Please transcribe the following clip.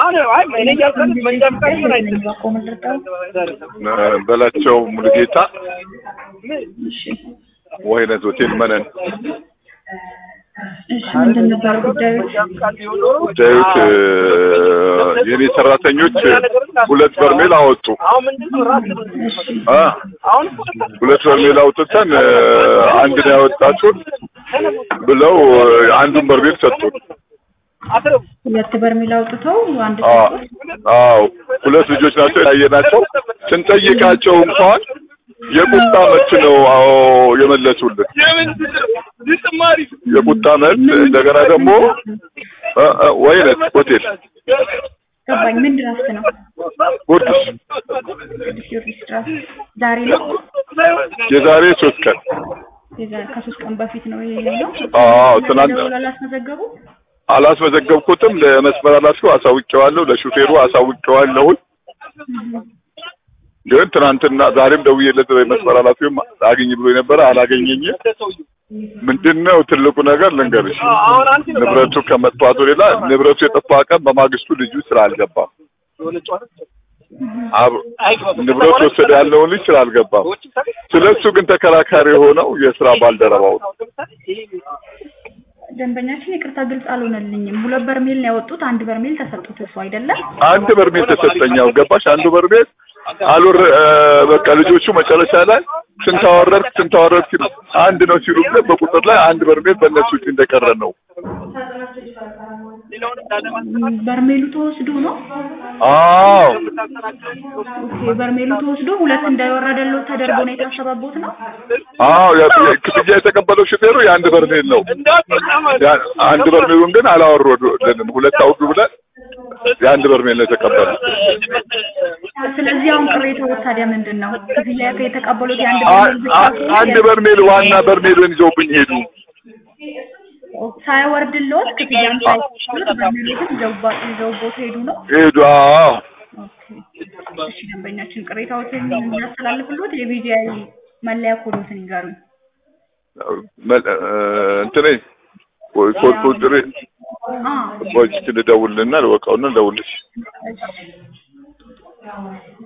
አሁን አይ እኔ እያልኩት መንጃ ፈቃድ ምን አይደለም ባቆ ምንድርጠው በላቸው ሙሉጌታ እሺ ወይነት ሆቴል መነን እሺ ምንድን ነበር ጉዳዩ ጉዳዩት የኔ ሰራተኞች ሁለት በርሜል አወጡ አሁን ምንድን ነው ራስ እሺ አ አሁን ሁለት በርሜል አውጥተን አንድ ነው ያወጣችሁት ብለው አንዱን በርሜል ሰጡን። አስረው ሁለት በርሜል አውጥተው አንድ አ- ሰጡት አዎ ሁለት ልጆች ናቸው ያየናቸው። ስንጠይቃቸው እንኳን የቁጣ መልስ ነው አዎ የመለሱልን። የቁጣ መልስ እንደገና ደግሞ እ- እ- ወይነት ሆቴል ገባኝ ምን ድራፍት ነው ጉርድስ ቅዱስ ጊዮርጊስ ድራፍት ዛሬ ነው የዛሬ ሶስት ቀን የዛሬ ከሶስት ቀን በፊት ነው ይሄ ነው አዎ ትናንት ደውለው አላስመዘገቡ አላስመዘገብኩትም። ለመስመር ኃላፊው አሳውቄዋለሁ፣ ለሹፌሩ አሳውቄዋለሁ። ግን ትናንትና ዛሬም ደውዬለት መስመር ኃላፊውም አግኝ ብሎ የነበረ አላገኘኝም። ምንድነው ትልቁ ነገር ልንገርሽ፣ አሁን አንተ ንብረቱ ከመጥፋቱ ሌላ ንብረቱ የጠፋ ቀን በማግስቱ ልጁ ስራ አልገባም። አብ- ንብረቱ ወሰደ ያለውን ልጅ ስራ አልገባም። ስለሱ ግን ተከራካሪ የሆነው የስራ ባልደረባው ነው። ደንበኛችን ይቅርታ ግልጽ አልሆነልኝም ሁለት በርሜል ነው ያወጡት አንድ በርሜል ተሰጡት እሱ አይደለም አንድ በርሜል ተሰጠኛው ገባሽ? አንዱ በርሜል አልወረ በቃ ልጆቹ መጨረሻ ላይ ስንት አወረድክ ስንት አወረድክ ሲሉ አንድ ነው ሲሉ ግን በቁጥር ላይ አንድ በርሜል በእነሱ እጅ እንደቀረ ነው። በርሜሉ ተወስዶ ነው አዎ ኦኬ በርሜሉ ተወስዶ ሁለት እንዳይወረደለው ተደርጎ ነው የታሰበቦት ነው አዎ ያ- ያ- ክፍያ የተቀበለው ሹፌሩ የአንድ በርሜል ነው። ያ- አንድ በርሜሉን ግን አላወረዱልንም። ሁለት አውርዱ ብለን የአንድ በርሜል ነው የተቀበለው። ስለዚህ አሁን ቅሬታው ታዲያ ምንድን ነው ክፍያ የተቀበሉት የአንድ አ- በርሜል ብቻ አ- ከሆነ አንድ በርሜል ዋና በርሜልን ይዘውብኝ ሄዱ። ሳይወርድልዎት ክፍያም ሳይከፍሉት በርሜሎትን ይዘውባ- ይዘውቦት ሄዱ ነው ሄዱ። አዎ ኦኬ እሺ ደንበኛችን ቅሬታዎትን የሚያስተላልፍልዎት የቢጂአይ መለያ ኮዶትን ይንገሩኝ መ- እ፣ እንትኔ ቆይ ኮድ ቁጥሬ አ ቆይ እስኪ ልደውልና ልወቀውና ልደውልሽ። እሺ